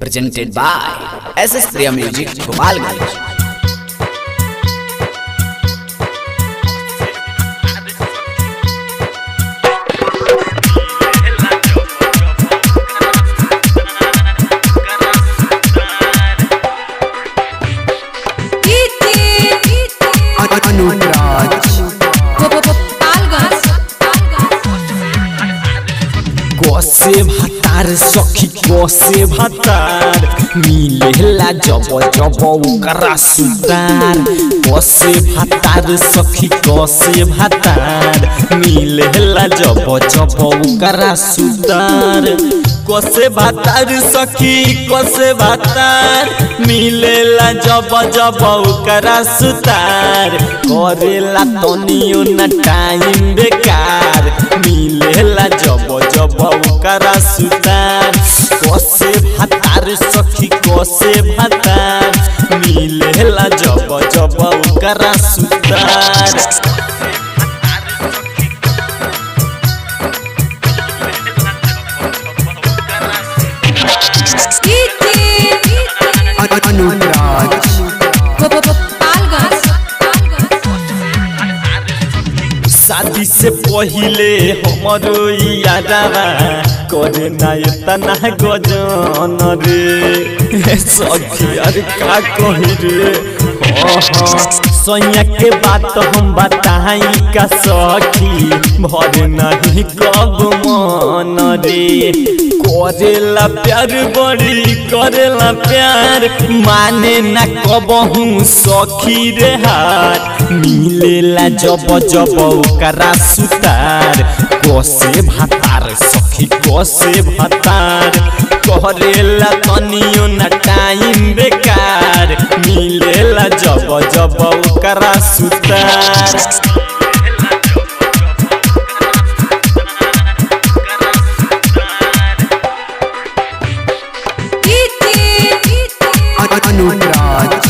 presented by SS Priya Music Gopalganj. Anuraj कसे भातार सखी कसे भातार मिलेला जब जब ओकरा सुतार कसे भातार सखी कसे भातार मिलेला जब जब ओकरा सुतार कसे भातार सखी कसे भातार मिलेला जब जब ओकरा सुतार करेला तनियो न टाइम बेकार मिलेला जब जब ओकरा सुतार कसे भातार सखी कसे भातार मिलेला जब जब ओकरा सुतार अनुराज शादी से पहिले हमरो यादवा करे ना इतना गजन रे सखी अरे का कही रे सैया के बात हम बताई का सखी भर नहीं कब मन रे करेला प्यार बड़ी करेला प्यार माने ना कबहू सखी रे हार मिलेला जब जब ओकरा सुतार कसे भातार सखी कसे भातार करेला तनियो न टाइम बेकार मिलेला जब जब ओकरा सुतार अनुराज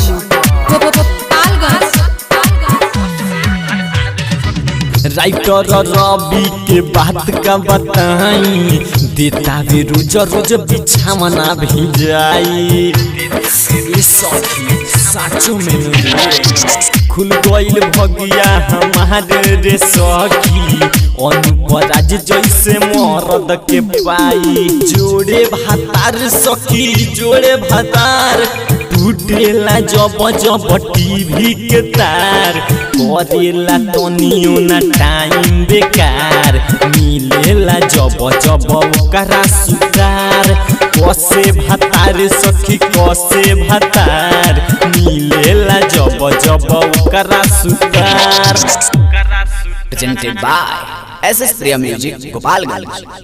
राइटर रवि के बात का बताई देता भी रोज रोज बिछावना भी जाई ए सखी साचो में रे खुल गइल भगिया हमारे रे सखी अनुपराज जैसे मरद के पाई जोड़े भातार सखी जोड़े भातार टूटेला जब जब टीवी के तार करेला तनियो ना टाइम बेकार मिलेला जब जब ओकरा सुतार कसे भातार सखी कसे भातार मिलेला जब जब ओकरा सुतार Presented by SS Priya Music Gopalganj.